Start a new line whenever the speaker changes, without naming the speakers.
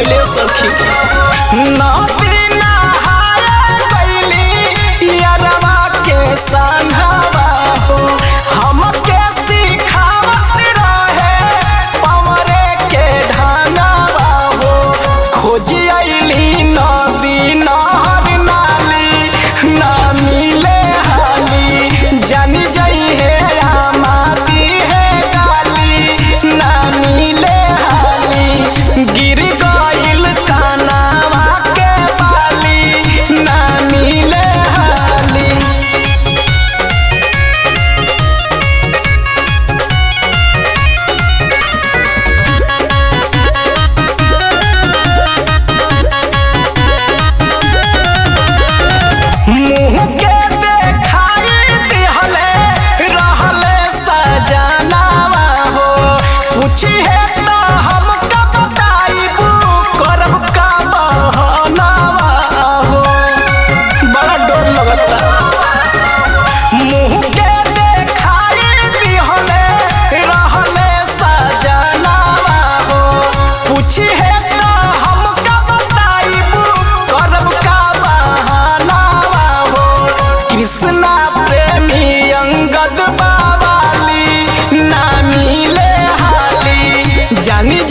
गइले सखी नदी नहाए गइली यारवा के संघवा हो हमके सिखावत रहे पवरे के ढंगवा हो खोज अइली नदी नहर नाली ना मिले हाली जानी जई है आमादी है गाली ना मिले हाली गिर गइल कानावा के बाली ना मिले हाली मुँह के देखाई दिहले रहले सजनावा हो पूछी है तो हम कब बताइबू करब का बहनावा हो बड़ा डर लगता मुँह के देखाई दिहले रहले सजनावा हो पूछी है तो हम कब बताइबू करब का बहनावा हो कृष्णा प्रेमी अंगद बाबाली ना मिले हाली जानी